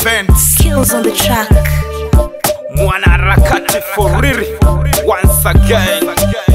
events Kills on the track. mwanaharakati foriri once again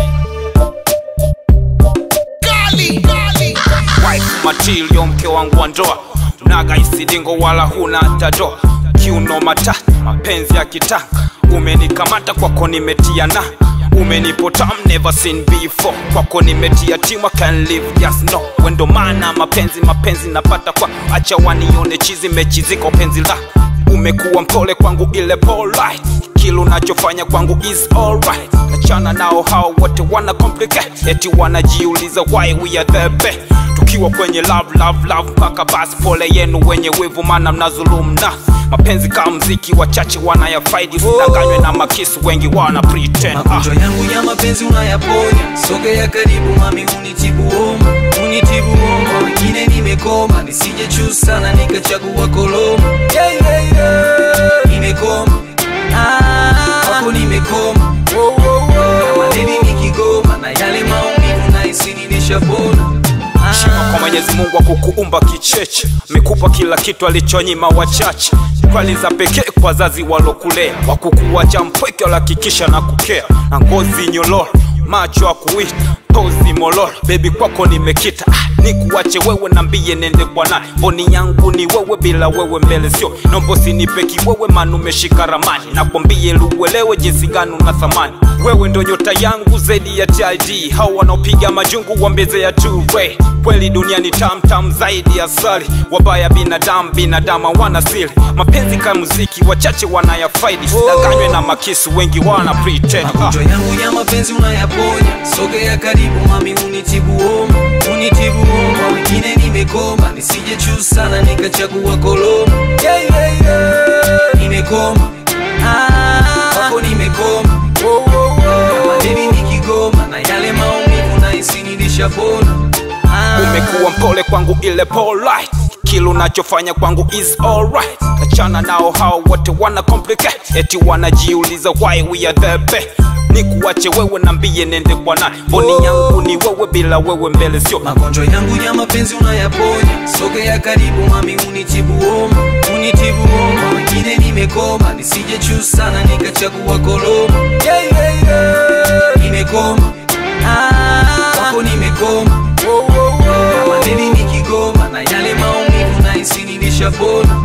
wife matilio mke wangu wa ndoa naga isidingo wala huna tadoa kiuno mata mapenzi ya kitanga umenikamata kwako nimetia na umenipotam never seen before kwako nimetia timu I can live just no wendo maana mapenzi mapenzi napata kwa acha wanione chizi mechiziko penzi la umekuwa mpole kwangu ile polite kile unachofanya kwangu is alright achana nao hao wote wana complicate eti wanajiuliza why we are the best tukiwa kwenye love love love mpaka basi pole yenu wenye wivu mana mnazulumu na mapenzi kama mziki wachache wanayafaidi usidanganywe na makisu wengi wana pretend ah. magonjwa yangu ya mapenzi unayaponya sogea karibu mami unitibu homa unitibu homa wengine nimekoma nisije juu sana nikachagua koloma yeah, yeah, yeah. nimekoma ah, wako nimekoma kama deni nikigoma na yale maumivu nahisi nimeshapona Shima kwa Mwenyezi Mungu akukuumba kicheche, amekupa kila kitu alichonyima wachache. Kwali za pekee kwa wazazi walokulea, wakukuacha mpweke, walihakikisha na kukea, na ngozi nyololo, macho akuita pozi mololo, bebi kwako nimekita ah, nikuache wewe nambie nende kwa nani? Mboni yangu ni wewe, bila wewe mbele sio nombo, sinipe kiwewe, maana umeshika ramani, nakwambie luelewe jinsi gani una thamani. Wewe ndo nyota yangu zaidi ya TID, hao wanaopiga majungu wambeze ya two way. Kweli duniani tam tam zaidi ya asali, wabaya binadamu binadamu wana siri, mapenzi kama muziki, wachache wanayafaidi, sidanganywe na makisu, wengi wana pretend ah. magonjwa yangu ya mapenzi unayaponya sogea karibu mami unitibu homa unitibu homa wengine nimekoma nisije juu sana nikachagua koloma yeah, yeah, yeah. nimekoma ah, wako nimekoma kama deni nikigoma na yale maumivu nahisi nilishapona ah. umekuwa mpole kwangu ile polite kile unachofanya kwangu is alright achana nao hao wote wana complicate eti wanajiuliza why we are the best nikuache wewe nambie nende kwa nani mboni yangu ni wewe bila wewe mbele sio magonjwa yangu ya mapenzi unayaponya sogea karibu mami unitibu homa unitibu homa wengine nimekoma nisije juu sana nikachagua koloma yeah, yeah, yeah. nimekoma ah, wako nimekoma kama deni nikigoma na yale maumivu nahisi nilishapona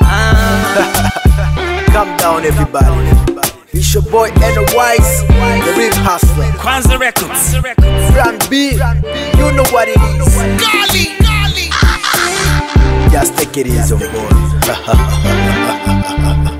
ah. Calm down, everybody. It's your boy Wise, the real hustler. Kwanza Records Plan B, you know what it is. Just take it easy, boy.